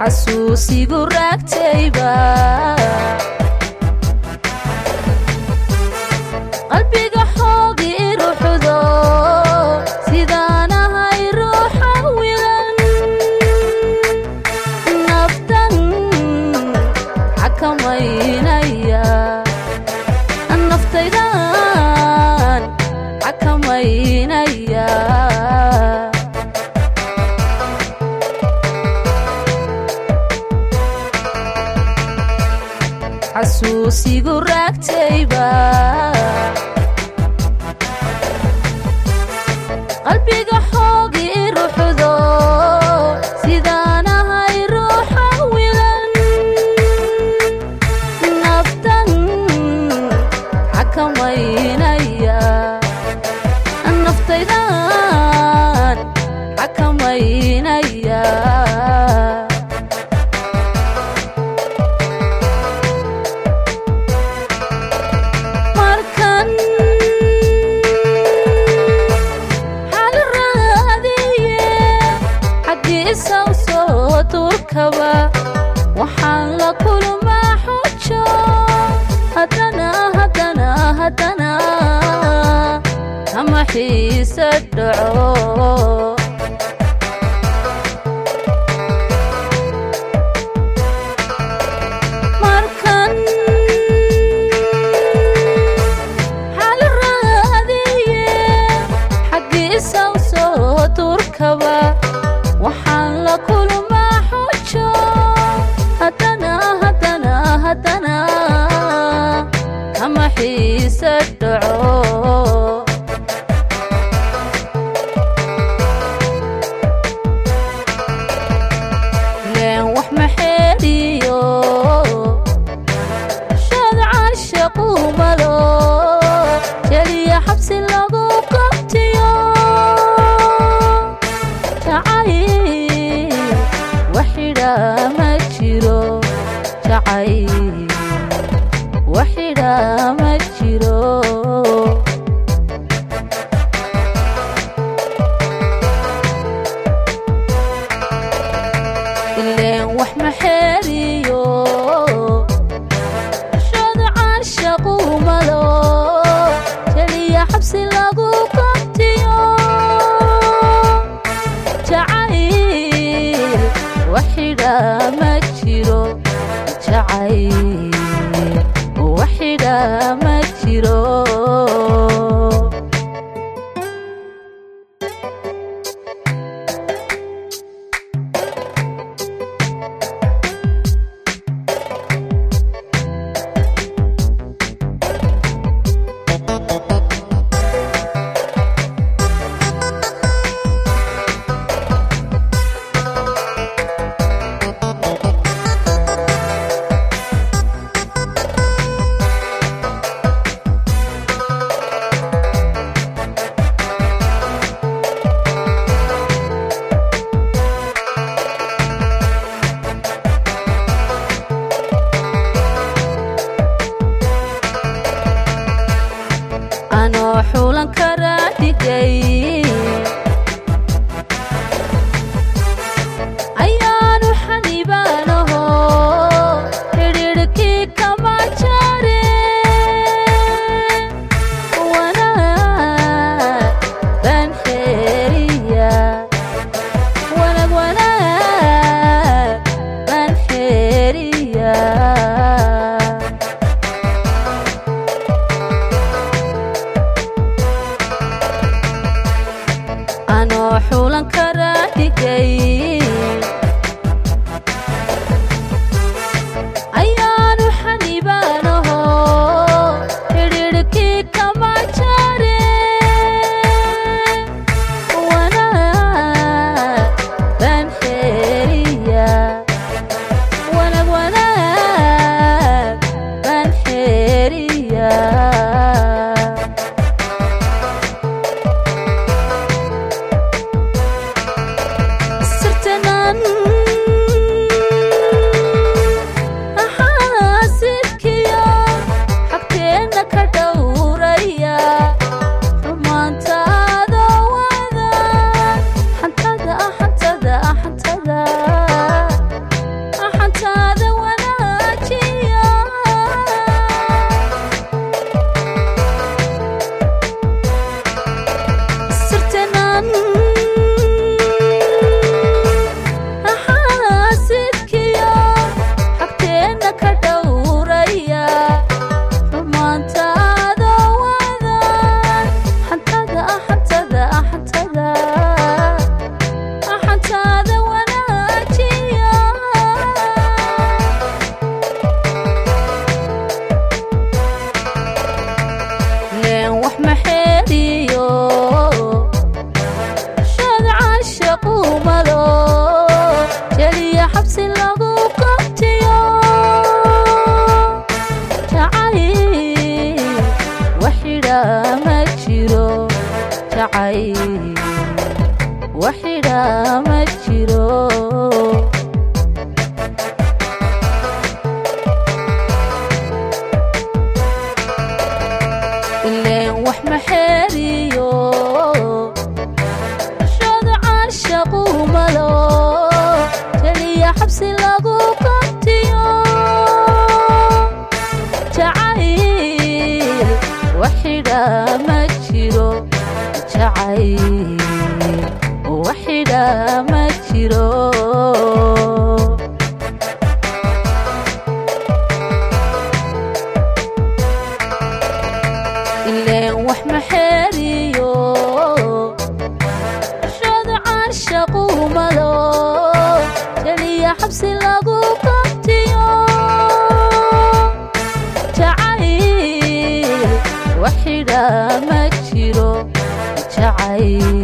xasuusigu raagtayba qalbiga xoogi ruxdo sidaan ahay ruuxa wilan naftan xakamaynaya naftaydan xakamaynaya xasuusigu raagtayba qalbiga xoogi ruxdo sidaan ahay ruuxa wilan naftan xakamaynaya naftaydan xakamaynaya markan xal raadiye xaggiisa u soo turkaba waxaan la kulmaa xujo haddana haddana haddana ama xiise dhaco markan xal raadiye xaggiisa u soo turkaba waxaan la kulmaa xujo haddana haddana haddana ama xiise dhaco leen wax ma xeeliyo shad caashaqu malo jeliya xabsi lagu qabtiyo jacayl waxidha ma jiro jacayl waxidha ma jiro ileen wax ma xeeriyo shad caashaqu malo jeliya xabsi lagu qabtiyo jacayl waxidha ma jiro jacayl waxidha ma jiro anoo xulan karaa dhigay ayaanu xanibaanaho xidhiidhkii kama jare wanaag baan xeeriya wanaag wanaag baan xeeriya anoo xulan karaa dhigay ayaanu xanibaanaho xidhiidhkii kama jare wanaag baan xeeriya wanaag wanaag baan xeeriya sirta jacay waxidhaa ma jiro ileen wax ma xeeriyo shooda caashaqu malo teliya xabsi lagu qabtiyo jacayl waxidhaa ma jiro jacayl waxidhaa ma jiro ileen wax ma xeeriyo shooda caashaqu malo teliya xabsi lagu qabtiyo jacayl waxidhaa ma jiro jacayl